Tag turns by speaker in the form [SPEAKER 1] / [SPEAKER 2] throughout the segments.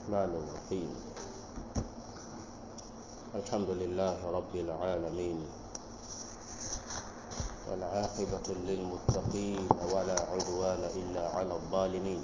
[SPEAKER 1] الرحمن الرحيم الحمد لله رب العالمين والعاقبة للمتقين ولا عدوان إلا على الظالمين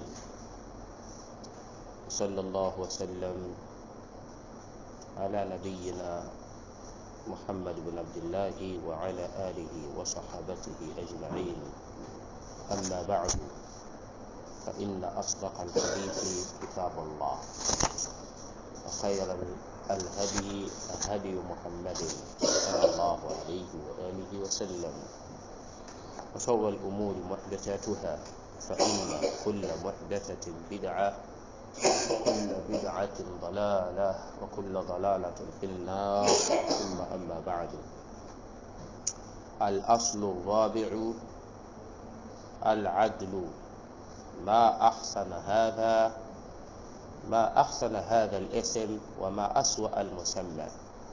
[SPEAKER 1] صلى الله وسلم على نبينا محمد بن عبد الله وعلى آله وصحابته أجمعين أما بعد فإن أصدق الحديث كتاب الله وخير الهدي هدي محمد صلى الله عليه وآله وسلم وشر الأمور محدثاتها فإن كل محدثة بدعة وكل بدعة ضلالة وكل ضلالة في النار ثم أما بعد الأصل الرابع العدل ما أحسن هذا ما أحسن هذا الاسم وما أسوأ المسمى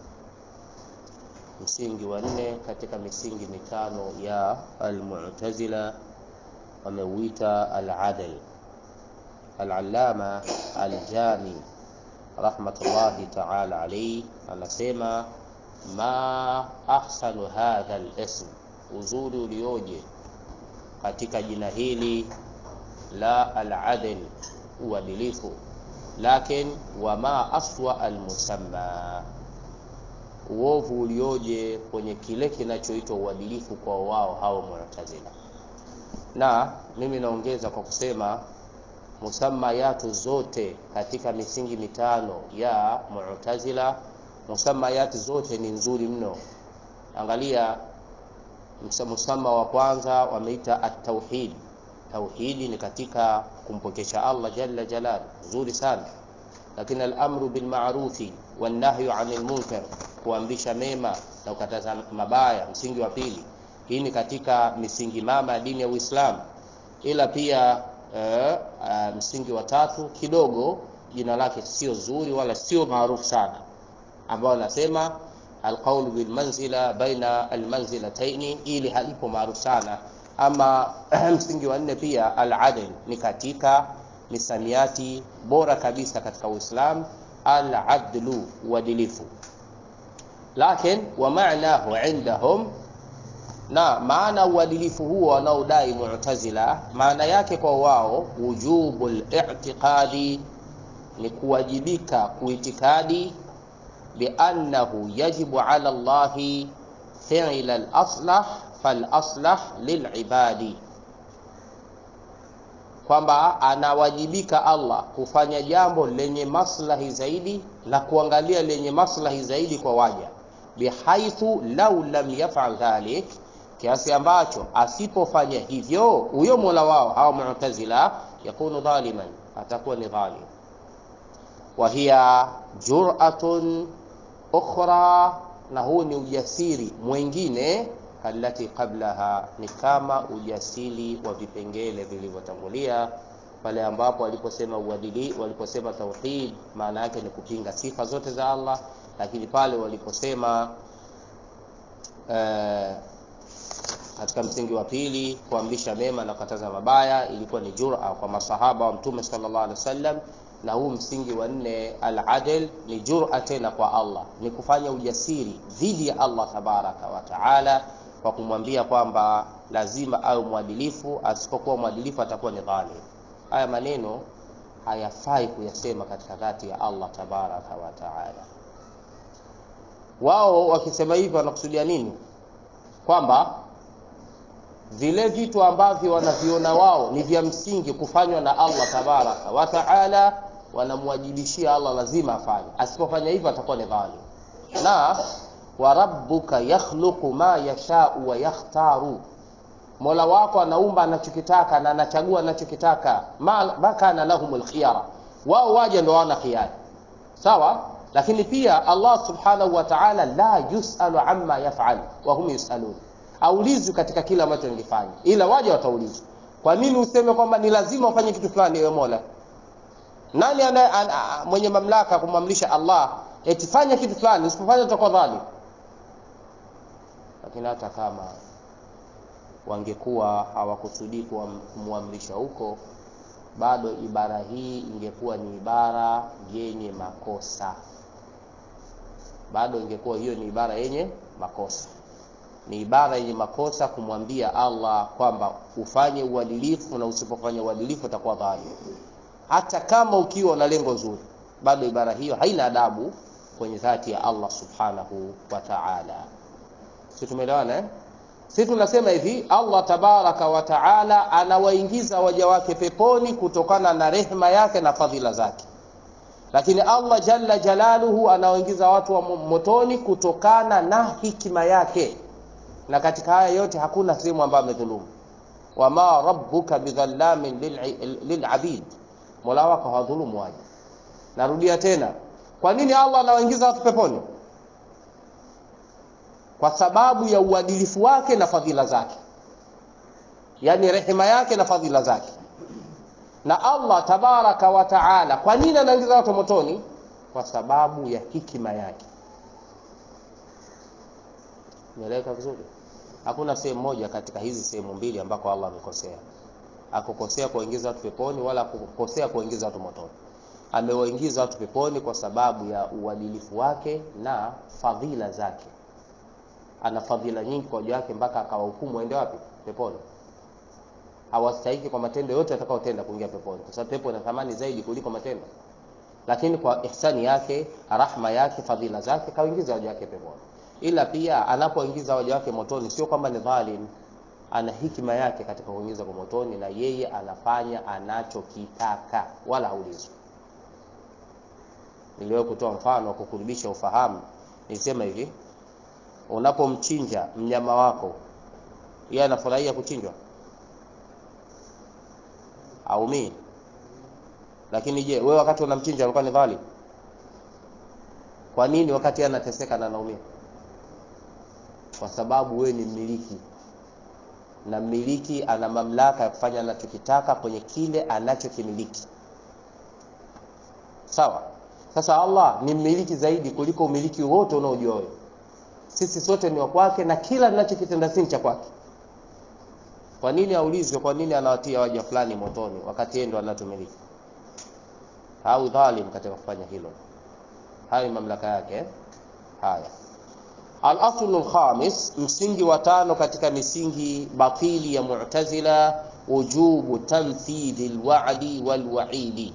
[SPEAKER 1] msingi wa nne katika misingi mitano ya almu'tazila wameuita al-adl al-allama al-jami rahmatullahi ta'ala alayhi anasema ma ahsanu hadha al-ism uzuri ulioje katika jina hili la al-adl uadilifu lakin wama aswa almusamma uovu ulioje kwenye kile kinachoitwa uadilifu kwa wao hao mu'tazila na mimi naongeza kwa kusema musammayatu zote katika misingi mitano ya mu'tazila musammayatu zote ni nzuri mno angalia musamma wa kwanza wameita at-tauhid tauhidi ni katika kumpokesha Allah jalla jalal nzuri sana lakini al-amru bil ma'rufi wan nahyu 'anil munkar kuamrisha mema na kukataza mabaya msingi wa pili hii ni katika misingi mama ya dini ya Uislamu ila pia uh, uh, msingi wa tatu kidogo jina lake sio zuri wala sio maarufu sana ambao nasema alqaul bil manzila baina almanzilataini ili halipo maarufu sana ama msingi wa nne pia al-adl ni katika misamiati bora kabisa katika Uislamu al-adlu uadilifu lakin wa ma'nahu indahum na maana uadilifu huo wanaodai mu'tazila maana yake kwa wao wujubul i'tiqadi ni kuwajibika kuitikadi biannahu yajibu ala Allahi fi'la al-aslah falaslah lilibadi, kwamba anawajibika Allah kufanya jambo lenye maslahi zaidi na kuangalia lenye maslahi zaidi kwa waja, bihaithu lau lam yafal dhalik, kiasi ambacho asipofanya hivyo huyo mola wao hawa Mu'tazila yakunu dhaliman, atakuwa ni dhalim. Wa hiya jur'atun ukhra, na huu ni ujasiri mwingine allati qablaha ni kama ujasiri wa vipengele vilivyotangulia pale ambapo waliposema uadili waliposema tauhid maana yake ni kupinga sifa zote za Allah lakini pale waliposema uh, katika msingi wa pili kuamrisha mema na kukataza mabaya ilikuwa ni jura kwa masahaba wa mtume sallallahu alaihi wasallam na huu msingi wa nne al-adl ni jura tena kwa Allah ni kufanya ujasiri dhidi ya Allah tabaraka wa taala kwa kumwambia kwamba lazima awe mwadilifu, asipokuwa mwadilifu atakuwa ni dhalim. Haya maneno hayafai kuyasema katika dhati ya Allah tabaraka wa taala. Wao wakisema hivyo wanakusudia nini? Kwamba vile vitu ambavyo wanaviona wao ni vya msingi kufanywa na Allah tabaraka wa taala, wanamwajibishia Allah lazima afanye, asipofanya hivyo atakuwa ni dhalim na wa rabbuka yakhluqu ma yashau wa yakhtaru, Mola wako anaumba anachokitaka na anachagua anachokitaka. ma, ma kana lahumul khiyara, wao waje ndo wana khiyari, sawa. Lakini pia Allah subhanahu wa ta'ala la yusalu amma yaf'al wa hum yusalun, aulizwi katika kila ambacho nilifanya, ila waje wataulizwa. Kwa nini useme kwamba ni lazima ufanye kitu fulani, ewe Mola? Nani ana, ana, mwenye mamlaka kumwamrisha Allah eti fanya kitu fulani, usipofanya utakuwa dhalim? lakini hata kama wangekuwa hawakusudii kumwamrisha huko bado ibara hii ingekuwa ni ibara yenye makosa bado ingekuwa hiyo ni ibara yenye makosa ni ibara yenye makosa kumwambia Allah kwamba ufanye uadilifu na usipofanya uadilifu utakuwa dhalim hata kama ukiwa na lengo zuri bado ibara hiyo haina adabu kwenye dhati ya Allah subhanahu wa ta'ala si tumeelewana eh? si tunasema hivi Allah tabaraka wa taala anawaingiza waja wake peponi kutokana na rehema yake na fadhila zake lakini Allah jalla jalaluhu anawaingiza watu wa motoni kutokana na hikima yake na katika haya yote hakuna sehemu ambayo amedhulumu wama rabbuka bidhallamin lilabid mola wako hawadhulumu waja narudia tena kwa nini Allah anawaingiza watu peponi kwa sababu ya uadilifu wake na fadhila zake yani rehema yake na fadhila zake na Allah tabaraka wa taala kwa nini anaingiza watu motoni kwa sababu ya hikima yake Nieleweka vizuri hakuna sehemu moja katika hizi sehemu mbili ambako Allah amekosea akukosea kuingiza watu peponi wala kukosea kuingiza watu motoni amewaingiza watu peponi kwa sababu ya uadilifu wake na fadhila zake ana fadhila nyingi kwa waja wake mpaka akawahukumu waende wapi peponi hawastahiki kwa matendo yote atakayotenda kuingia peponi kwa sababu pepo ina thamani zaidi kuliko matendo lakini kwa ihsani yake rahma yake fadhila zake kaingiza waja wake peponi ila pia anapoingiza waja wake motoni sio kwamba ni dhalim ana hikima yake katika kuingiza kwa motoni na yeye anafanya anachokitaka wala haulizwi niliwahi kutoa mfano wa kukurudisha ufahamu nilisema hivi unapomchinja mnyama wako yeye anafurahia kuchinjwa aumii lakini je wewe wakati unamchinja unakuwa ni dhalim kwa nini wakati yeye anateseka na anaumia kwa sababu wewe ni mmiliki na mmiliki ana mamlaka ya kufanya anachokitaka kwenye kile anachokimiliki sawa sasa Allah ni mmiliki zaidi kuliko umiliki wote unaojua wewe sisi sote ni wa kwake na kila tunachokitenda si cha kwake kwa nini aulizwe kwa nini anawatia waja fulani motoni wakati yeye ndo anatumiliki au dhalim katika kufanya hilo hayo mamlaka yake eh? haya al-aslu al-khamis msingi wa tano katika misingi batili ya mu'tazila wujubu tamthili al-wa'di wal-wa'idi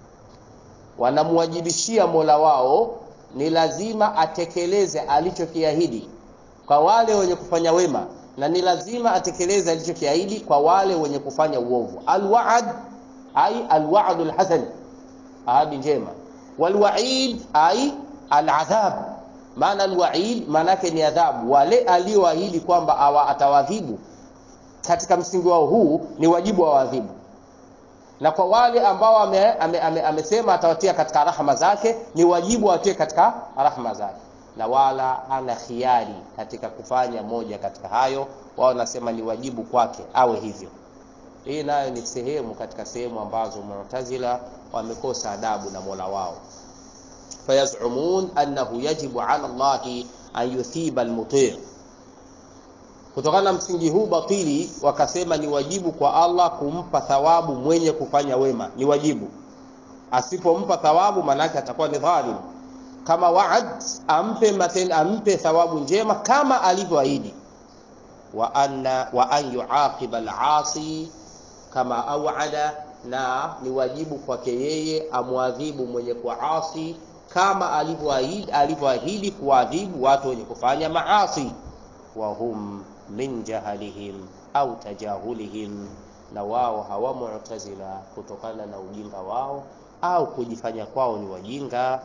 [SPEAKER 1] wanamwajibishia Mola wao ni lazima atekeleze alichokiahidi kwa wale wenye kufanya wema na ni lazima atekeleze alichokiahidi kwa wale wenye kufanya uovu alwaad ay alwa'd alhasan ahadi njema walwa'id ay aladhab maana alwa'id maana yake ni adhabu wale alioahidi kwamba atawadhibu katika msingi wao huu ni wajibu wa wadhibu na kwa wale ambao amesema ame, ame, ame atawatia katika rahma zake ni wajibu awatie katika rahma zake na wala ana khiari katika kufanya moja katika hayo wao nasema ni wajibu kwake awe hivyo hii nayo ni sehemu katika sehemu ambazo mu'tazila wamekosa adabu na Mola wao fayazumun annahu yajibu ala Allah an yuthiba almuti' kutokana na msingi huu batili wakasema ni wajibu kwa Allah kumpa thawabu mwenye kufanya wema ni wajibu asipompa thawabu manake atakuwa ni dhalim kama waad ampe maten, ampe thawabu njema kama alivyoahidi wa anna wa an yuaqiba al-asi kama awada na ni wajibu kwake yeye amwadhibu mwenye kuasi kama alivyoahidi alivyoahidi kuadhibu watu wenye kufanya maasi wa hum min jahalihim au tajahulihim na wao hawa mu'tazila kutokana na ujinga wao au kujifanya kwao ni wajinga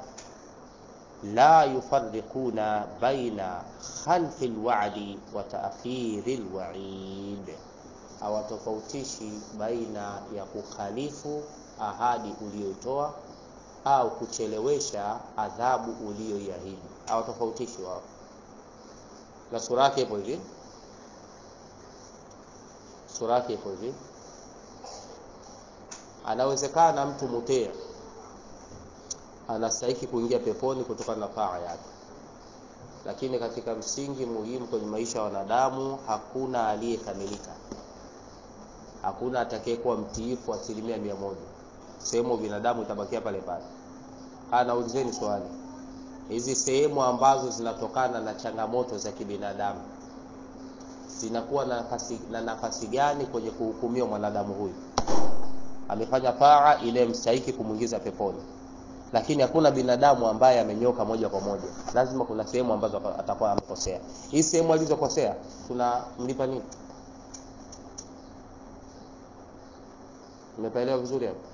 [SPEAKER 1] la yufarriquna baina khalfi alwa'di wa ta'khiri alwa'id hawatofautishi baina ya kukhalifu ahadi uliyoitoa au kuchelewesha adhabu uliyoiahidi hawatofautishi wao na sura yake ipo hivi sura yake ipo hivi anawezekana mtu mutea anastahiki kuingia peponi kutokana na taa yake lakini katika msingi muhimu kwenye maisha ya wanadamu hakuna aliyekamilika hakuna atakayekuwa mtiifu asilimia mia moja sehemu binadamu itabakia pale pale anaulizeni swali hizi sehemu ambazo zinatokana na changamoto za kibinadamu zinakuwa na nafasi, na nafasi gani kwenye kuhukumiwa mwanadamu huyu amefanya taa ile mstahiki kumwingiza peponi lakini hakuna binadamu ambaye amenyoka moja kwa moja lazima kuna sehemu ambazo atakuwa amekosea hii sehemu alizokosea tunamlipa nini umepaelewa vizuri hapo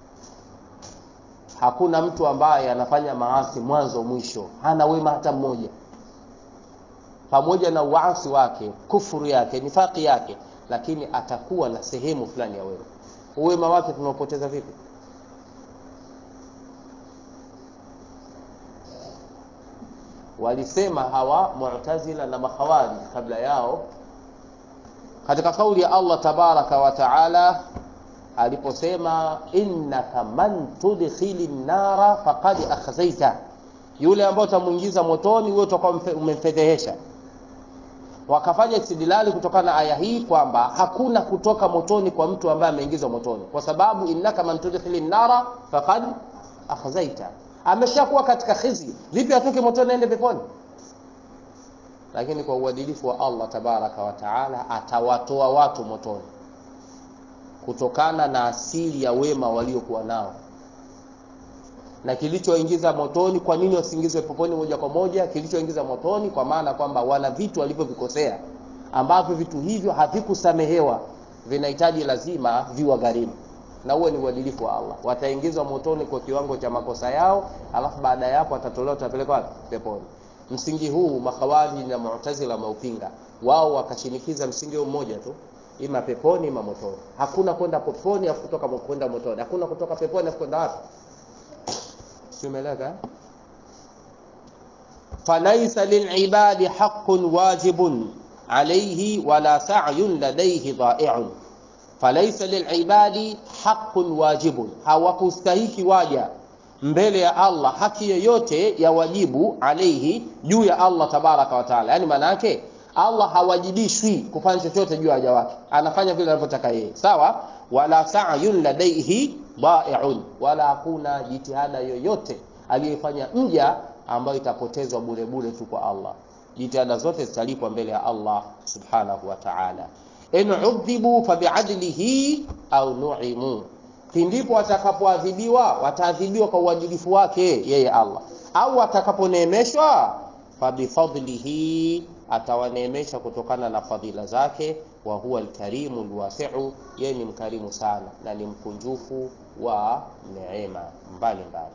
[SPEAKER 1] hakuna mtu ambaye anafanya maasi mwanzo mwisho hana wema hata mmoja pamoja na uasi wake kufuru yake nifaki yake lakini atakuwa na sehemu fulani ya wema uwema wake tunaopoteza vipi walisema hawa mu'tazila na makhawari kabla yao katika kauli ya Allah tabaraka wa taala aliposema innaka man tudkhili nara faqad akhzaita yule ambaye utamuingiza motoni wewe utakuwa umemfedhehesha wakafanya istidlali kutokana na aya hii kwamba hakuna kutoka motoni kwa mtu ambaye ameingizwa motoni kwa sababu innaka man tudkhili nara faqad akhzaita ameshakuwa katika khizi vipi atoke motoni aende peponi lakini kwa uadilifu wa Allah tabaraka wa taala atawatoa watu motoni kutokana na asili ya wema waliokuwa nao na kilichoingiza motoni kwa nini wasiingizwe peponi moja kwa moja kilichoingiza motoni kwa maana kwamba wana vitu walivyovikosea ambavyo vitu hivyo havikusamehewa vinahitaji lazima viwagharimu na huo ni uadilifu wa Allah wataingizwa motoni kwa kiwango cha makosa yao alafu baada ya hapo watatolewa watapelekwa peponi msingi huu makhawariji na mu'tazila wameupinga wao wakashinikiza msingi huu mmoja tu ima peponi ima motoni hakuna kwenda peponi afu kutoka kwenda motoni hakuna kutoka peponi afu kwenda wapi simeleka falaisa lilibadi haqqun wajibun alayhi wala sa'yun ladayhi dha'i'un falaisa lilibadi haqqun wajibun hawakustahiki waja mbele ya Allah haki yoyote ya wajibu alaihi juu ya Allah tabaraka wa taala yani maana yake Allah hawajibishwi kufanya chochote juu ya waja wake anafanya vile anavyotaka yeye sawa wala sa'yun ladaihi dha'i'un wala hakuna jitihada yoyote aliyefanya mja ambayo itapotezwa bure bure tu kwa Allah jitihada zote zitalipwa mbele ya Allah subhanahu wa ta'ala in udhibu fabi'adlihi au nu'imu pindipo watakapoadhibiwa wataadhibiwa kwa uadilifu wake yeye Allah au watakaponeemeshwa fabifadlihi atawaneemesha kutokana na fadhila zake wa huwa alkarimu alwasi'u yeye ni mkarimu sana na ni mkunjufu wa neema mbalimbali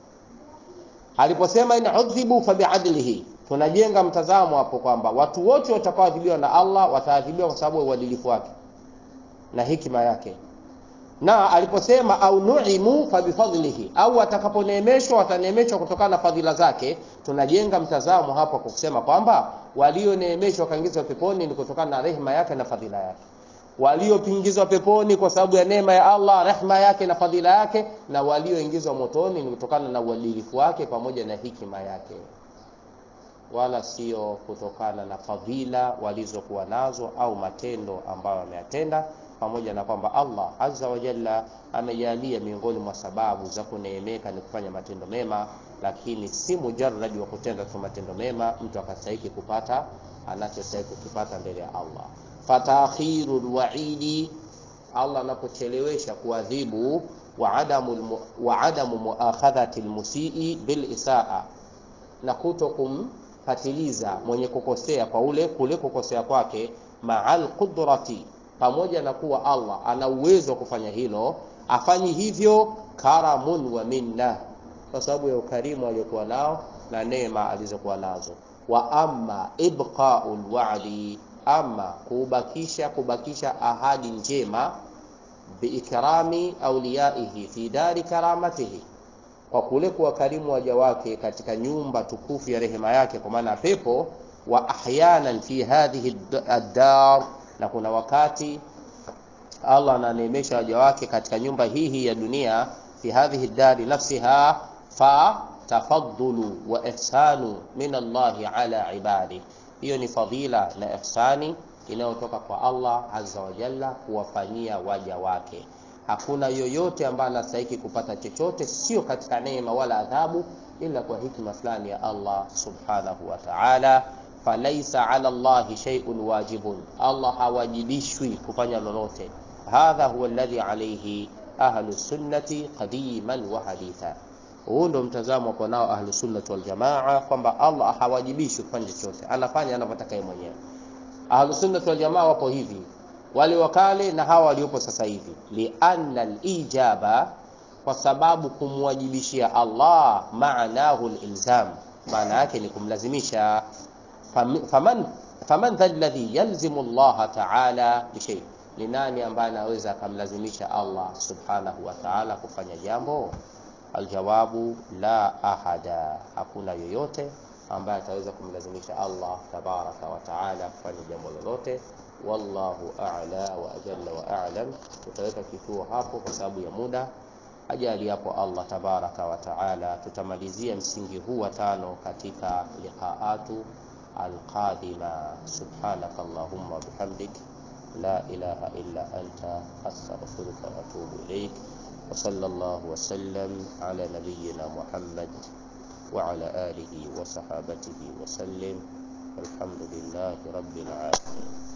[SPEAKER 1] aliposema in udhibu fabiadlihi tunajenga mtazamo hapo kwamba watu wote watakaoadhibiwa na Allah wataadhibiwa kwa sababu ya uadilifu wake na hikima yake na aliposema au nuimu fabifadlihi au watakaponeemeshwa wataneemeshwa kutokana na fadhila zake tunajenga mtazamo hapo kwa kusema kwamba walioneemeshwa wakaingizwa peponi ni kutokana na rehema yake na fadhila yake waliopingizwa peponi kwa sababu ya neema ya Allah rehema yake na fadhila yake na walioingizwa motoni ni kutokana na uadilifu wake pamoja na hikima yake wala sio kutokana na fadhila walizokuwa nazo au matendo ambayo wameyatenda pamoja na kwamba Allah azza wa jalla amejalia miongoni mwa sababu za kuneemeka ni kufanya matendo mema, lakini si mujarradi wa kutenda tu matendo mema mtu akastahiki kupata anachostahiki kukipata mbele ya Allah. Fatakhiru lwaidi, Allah anapochelewesha kuadhibu wa adamu wa adamu muakhadhati lmusii bil isaa, na kuto kumpatiliza mwenye kukosea kwa ule kule kukosea kwake ma'al qudrati pamoja na kuwa Allah ana uwezo wa kufanya hilo, afanyi hivyo karamun wa minna, kwa sababu ya ukarimu aliyokuwa nao na neema alizokuwa nazo. Wa amma ibqaul wa'di, ama kubakisha kubakisha ahadi njema biikrami auliyaihi fi dari karamatihi, kwa kule kuwakarimu waja wake katika nyumba tukufu ya rehema yake, kwa maana pepo. Wa ahyanan fi hadhihi ad-dar na kuna wakati Allah ananeemesha waja wake katika nyumba hii hii ya dunia, fi hadhihi dari nafsiha, fa tafaddulu wa ihsanu min Allahi ala ibadi. Hiyo ni fadhila na ihsani inayotoka kwa Allah azza wa jalla kuwafanyia waja wake. Hakuna yoyote ambaye anastahili kupata chochote, sio katika neema wala adhabu, ila kwa hikma fulani ya Allah subhanahu wa ta'ala. Falaisa ala Allahi shay'un wajibun, Allah hawajibishwi kufanya lolote. Hadha huwa alladhi alayhi ahlu sunnati qadiman wa haditha. Huu ndo mtazamo kwa nao ahlu sunnati wal jamaa, kwamba Allah hawajibishwi kufanya chochote, anafanya anavyotaka yeye mwenyewe. Ahlu sunnati wal jamaa wapo hivi, wale wakale na hawa waliopo sasa hivi, lianna alijaba, kwa sababu kumwajibishia Allah maanahu alilzam, maana yake ni kumlazimisha. Faman faman dha alladhi yalzimu Allah ta'ala bishay, ni nani ambaye anaweza akamlazimisha Allah subhanahu wa ta'ala kufanya jambo? Aljawabu la ahada, hakuna yoyote ambaye ataweza kumlazimisha Allah tabaraka wa taala kufanya jambo lolote. Wallahu a'la wa ajalla wa a'lam. Tutaweka kituo hapo kwa sababu ya muda. Ajali hapo Allah tabaraka wa taala, tutamalizia msingi huu wa tano katika liqaatu alqadima. Subhanaka allahumma wa bihamdik la ilaha illa anta astaghfiruka wa atubu ilaik wa sallallahu wa sallam ala nabiyyina Muhammad وعلى آله وصحابته وسلم والحمد لله رب العالمين